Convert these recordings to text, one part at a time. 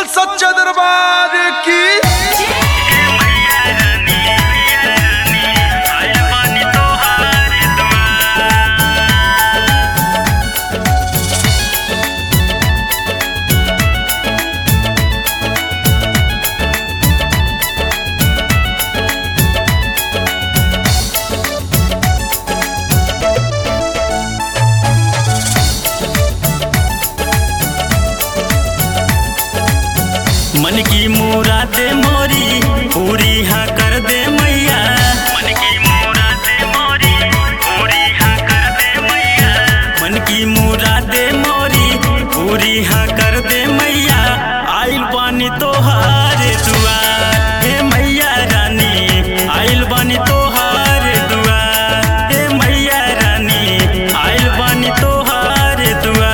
सच्चा दरबार की मन की मुराद मोरी पूरी हाँ कर दे मैया मन की मुराद मोरी पूरी हाँ कर दे मैया मन की मुराद मोरी पूरी हाँ कर दे मैया आइल बानी तोहार दुआर हे मैया रानी आइल बानी तोहार दुआर हे मैया रानी आइल बानी तोहार दुआर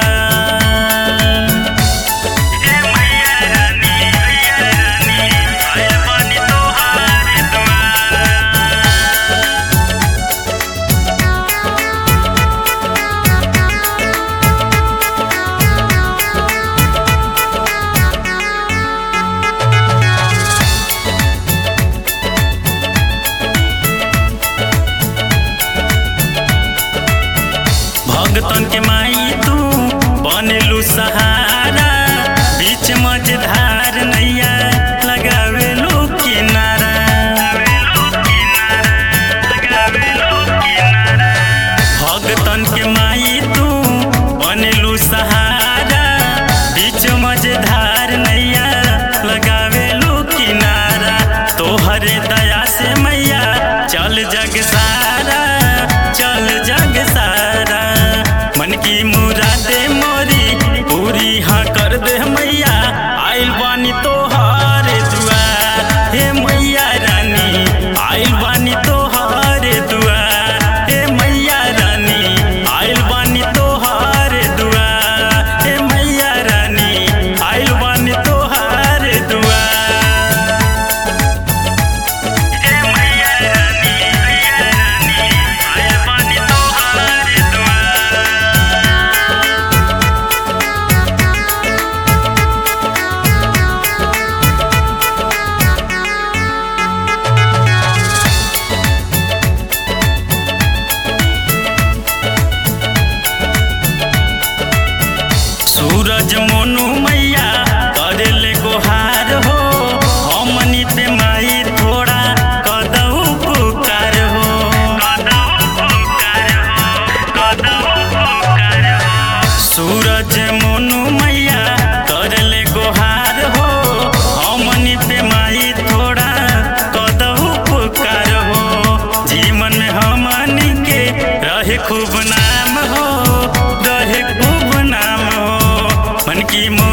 भगतन के माई तू बनलू सहारा बीच मझधार नैया लगावेलू किनारा भगतन के माई तू बनलू सहारा बीच मझधार नैया लगावेलू किनारा तोहरे दया से मैया चल जग सारा चल जग सारा मन की मुरादे मोरी पूरी हाँ कर दे मैया आइल बानी तोहार दुआर हे मैया रानी आइल बानी तोहार दुआर हे मैया रानी आइल बानी तोहार दुआर हे मैया रानी आइल बानी तोहार दुआर हे मैया रानी मैया रानी आइल बानी तोहार दुआर सूरज मोनू मैया करे ले गोहार हो हमनी पे माई थोड़ा कदऊ पुकार हो सूरज मोनू मैया करे ले गोहार हो हमनी पे माई थोड़ा कदऊ पुकार हो जीवन में हमनी के रहे खूब नाम हो रहे खूब नाम हो मन की